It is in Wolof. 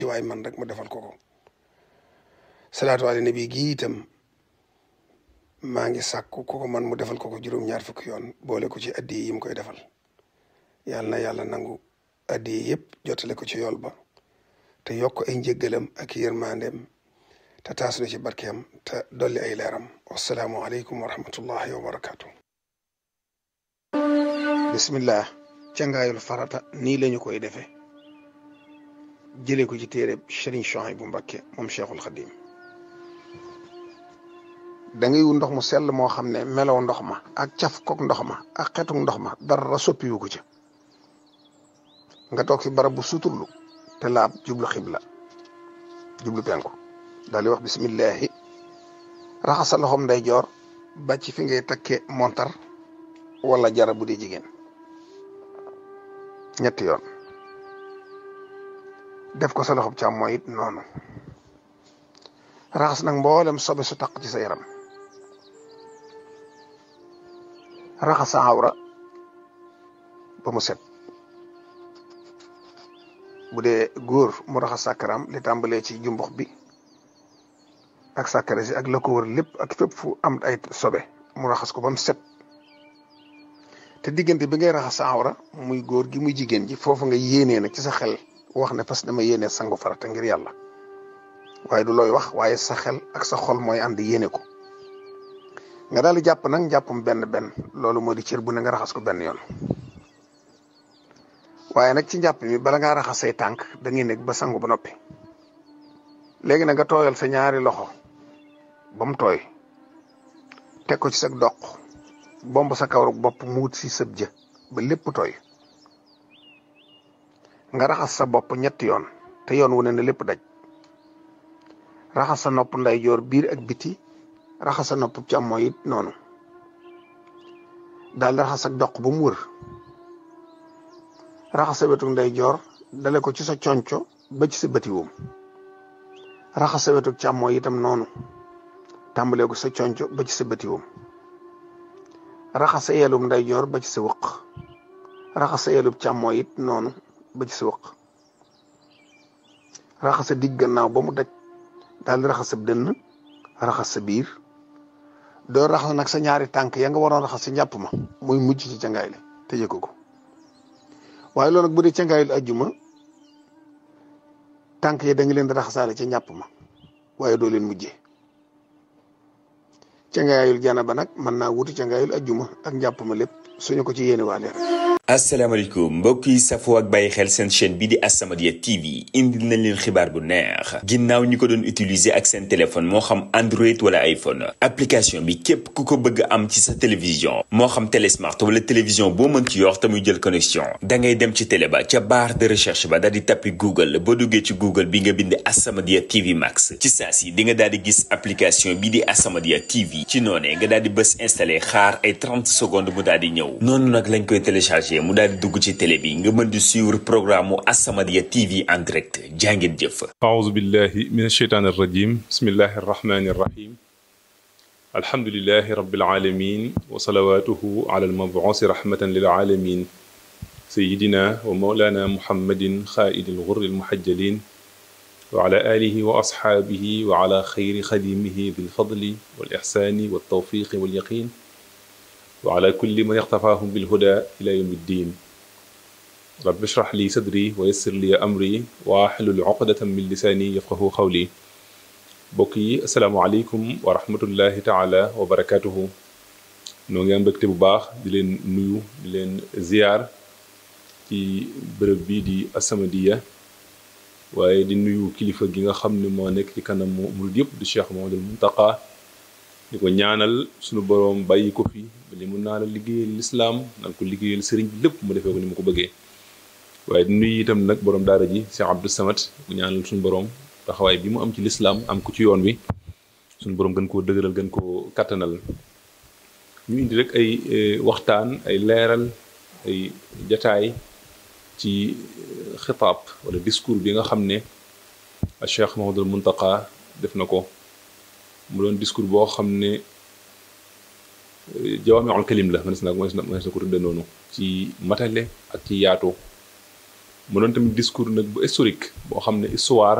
waay man rek mu defal ko ko salaatu ala nabi gi itam maa ngi sàkku ku ko man mu defal ko ko juróom-ñaar fukki yoon boole ko ci addi yi mu koy defal yàlla na yàlla nangu addi yi yëpp jotale ko ci yool ba te yokk ay njëggalam ak yërmandeem te taas na ci barkeem te dolli ay leeram wasalaamu aleykum wa rahmatullahi wa barakaatu. bismillah cangaayul farata nii lañu koy defee jëlee ko ci téere Serigne Souhaïbou Mbacké moom Cheikhul Khadim da ngay wu ndox mu sell moo xam ne melow ndox ma ak caf kook ndox ma ak xetuk ndox ma dara soppiwu ko ca nga toog fi barab bu suturlu te laab jublu xibla jublu penku daal di wax bismillahi raxas sa loxoom nday joor ba ci fi ngay takke montar wala jara bu dee jigéen ñetti yoon def ko sa loxob càmmooñ it noonu raxas nag mboolem sobe su taq ci sa yaram raxas sa awra ba mu set bu dee góor mu raxas sàkkaram li tàmbalee ci jumbux bi ak sàkkare si ak la ko wër lépp ak fépp fu am ay sobe mu raxas ko ba mu set te diggante bi ngay raxas sa awra muy góor gi muy jigéen ji foofu nga yéenee nag ci sa xel wax ne parce que dama yéenee sangu farata ngir yàlla waaye du looy wax waaye sa xel ak sa xol mooy ànd yéene ko nga daal di jàpp nag njàppum benn benn loolu moo di cër bu ne nga raxas ko benn yoon waaye nag ci njàpp mi bala ngaa raxas say tànk da ngay nekk ba sangu ba noppi léegi nag nga tooyal sa ñaari loxo ba mu tooy teg ko ci sa doq bomb sa kawru bopp mu wut si sëb jë ba lépp tooy nga raxas sa bopp ñetti yoon te yoon wu ne ne lépp daj raxas sa nopp ndeyjoor biir ak biti raxas sa nopp càmmooñ it noonu daal di raxas ak doq ba mu wër raxas sa wetu ndeyjoor dale ko ci sa conco ba ci sa bëti woom raxas sa wetu càmmooñ itam noonu tàmbalee ko sa conco ba ci sa bëti woom raxas sa yelum ndeyjoor ba ci sa wëq raxas sa yelum càmmooñ it noonu ba ci sa wëq raxas sa digg gannaaw ba mu daj daal di raxas sa dënn raxas sa biir doo raxas nag sa ñaari tànk ya nga waroon raxas sa njàpp ma muy mujj ci cangaay li te yëg ko waaye loolu nag bu dee cangaay li ajjuma tànk yi da nga leen di raxasaale ca njàpp ma waaye doo leen mujjee cangaayul jana ba nag mën naa wuti cangaayul ajjuma ak njàpp ma lépp suñu ko ci yéene waale asalaamaaleykum mbokk yi safoo ak bàyyi xel seen chaîne bi di As-Samadiyya TV indil nañ leen xibaar bu neex ginnaaw ñi ko doon utiliser ak seen téléphone moo xam Android wala iPhone application bi képp ku ko bëgg am ci sa télévision moo xam télé smart wala télévision boo mën ci yor te muy jël connexion da ngay dem ci télé ba ca barre de recherche ba daal di tappi Google boo duggee ci Google bi nga bind As-Samadiyya TV Max ci saa si di nga daal di gis application bi di As-Samadiyya TV ci noonee nga daal di bës installé xaar ay 30 secondes mu daal di ñëw noonu nag lañ koy téléchargé mu daal di dugg ci télé bi nga mën di suivre programme mu As-Samadiyya TV en direct jàngeen jëf أعوذ بالله من الشيطان الرجيم بسم الله الرحمن الرحيم الحمد لله رب العالمين وصلواته على المبعوث رحمة للعالمين سيدنا ومولانا محمد خائد الغر المحجلين وعلى آله وأصحابه وعلى خير خديمه بالفضل والإحسان والتوفيق واليقين وعلى كل من اقتفاهم بالهدى إلى يوم الدين رب اشرح لي صدري ويسر لي أمري واحلل عقدة من لساني يفقه قولي بوكي السلام عليكم ورحمة الله تعالى وبركاته noo ngi am mbégte bu baax di leen nuyu di leen ziar ci bërëb bii di As-Samadiyya waaye di nuyu kilifa gi nga xam ne moo nekk ci kanamu murid yëpp di Cheikh Mouhamadoul Mountakha di ko ñaanal suñu boroom bàyyi ko fi ba li mun naa la liggéeyal lislaam nan ko liggéeyal sëriñ bi lépp mu defee ko ni mu ko bëggee waaye di nuyu itam nag boroom daara ji Cheikh Abdou Samad mu ñaanal suñu boroom taxawaay bi mu am ci lislaam am ko ci yoon wi suñu boroom gën koo dëgëral gën koo kattanal ñu indi rek ay waxtaan ay leeral ay jataay ci xitaab wala discours bi nga xam ne Cheikh Mouhamadoul Mountakha def na ko mu doon discours boo xam ne jawaamiul kalim la mënees na mënees na ko tudde noonu ci matale ak ci yaatu mu doon tamit discours nag bu historique boo xam ne histoire